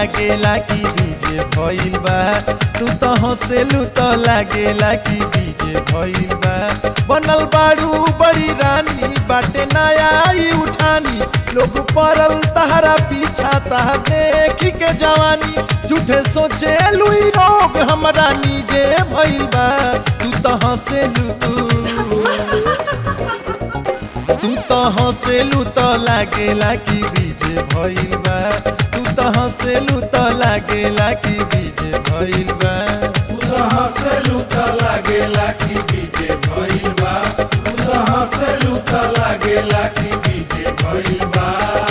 लागेला कि बीजे भइल बा तू तो हंसेलू तो लागेला कि बीजे भइल बा बनल बाड़ू बड़ी रानी बाटे नया ई उठानी लोग पड़ल तहरा पीछा तह देखी के जवानी झूठे सोचे लुई रोग हमरा नीजे भइल बा तू तो हंसेलू तू तो हंसेलू तो लागेला कि बीजे भइल बा तू तो हंसेलू तो लागेला कि बीजे भइल बा हंसलू त लागेला कि बीजे भइल बा हंसलू त लागेला कि बीजे भइल बा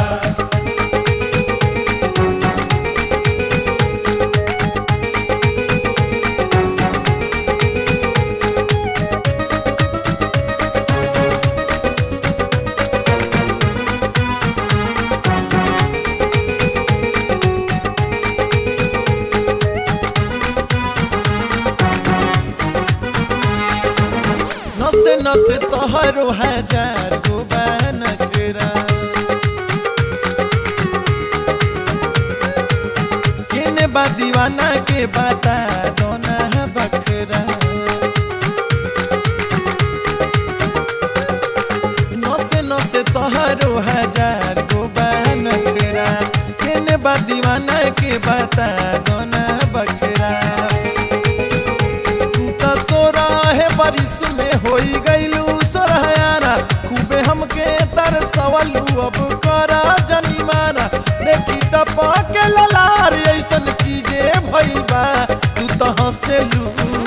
नसे नसे तोहरो हजार गो नकरा केने बा दीवाना के बता दोना बकरा नसे नसे तोहरो हजार गो नकरा केने बा दीवाना के बता दोना बकरा तू तो सोरह बरिस में होई गईलू सोरहयाना खूबे हमके तर सवलू अब करा जनिमाना देखी टपा के ललार ऐसन चीजे भइल बा तू तो हंसेलू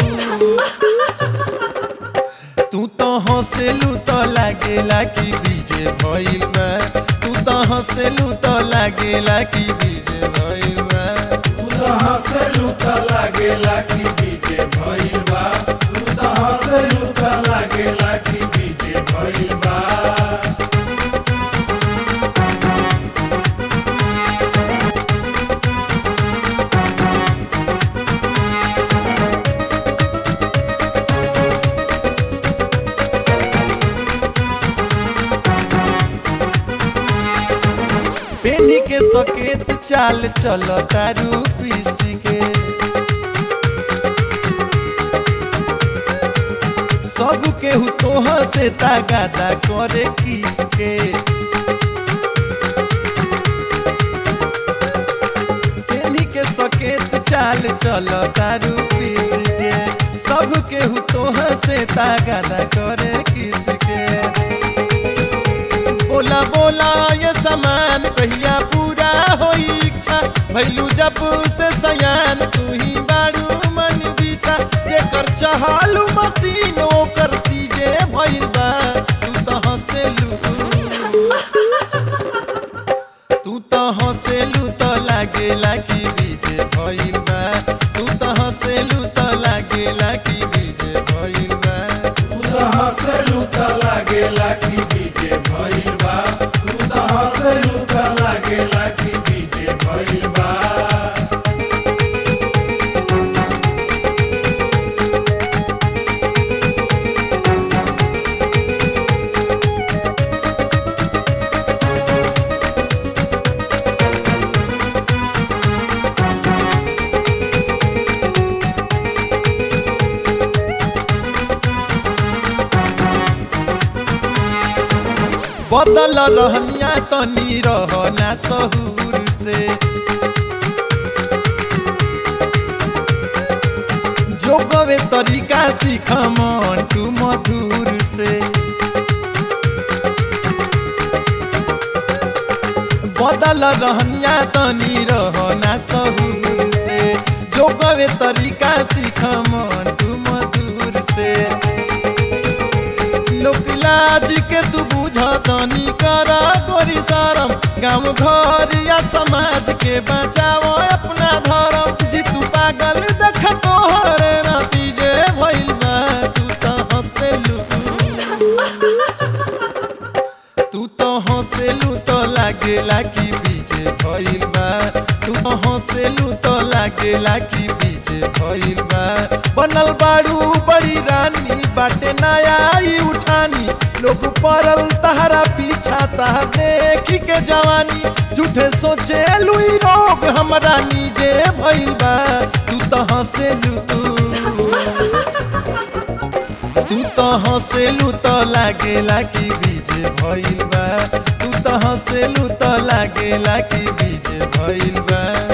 तू तो हंसेलू तो लागेला कि बीजे भइल बा तू तो हंसेलू तो लागेला कि बीजे भइल बा हंसलू त लागेला कि बीजे भइल बा हंसलू त लागेला कि बीजे भइल बा पेनी के सकेत चाल चलो तारू पीसी के सब केहू तोह से तागादा करे किस के पेनी के सकेत चाल चलो तारू पीसी के सब केहू तोह से तागादा करे किस के बोला बोला ये सामान कहिया पूरा होई इच्छा भैलू जब से सयान तू ही बारू मन बिछा जेकर चहालू मशीन ओकर सीजे भइल बा तू तो हंसेलू तू तो हंसेलू तो लागेला कि बीजे भइल बा तू तो हंसेलू तो लागेला कि बीजे भइल बा हंसलू त लागेला कि बीजे भइल बा हंसलू त लागेला कि बीजे भइल बा बदल रहनिया तनी रहना सहूर से जोगवे तरीका सीख मन तू मधुर से बदल रहनिया तनी रहना सहूर से जोगवे तरीका सीख मन तू मधुर से लोक लाज के तू बुझतनी कर गोरी शरम गाँव घर या समाज के बचाओ अपना धर्म जी तू पागल देख तोहर नतीजे भइल बा तू तो हंसेलू तू तो हंसेलू तो लागेला कि बीजे भइल बा तू तो हंसेलू तो लागेला कि बीजे भइल बा बनल बाड़ू बड़ी रानी बाटे नया ई उठानी लोग पड़ल तहरा पीछा तह देखी के जवानी झूठे सोचे लुई रोग रोग हमरा नीजे भइल बा तू तो हंसेलू तू तो हंसेलू तो लागेला कि बीजे भइल बा तू तो हंसेलू तो लागेला कि बीजे भइल बा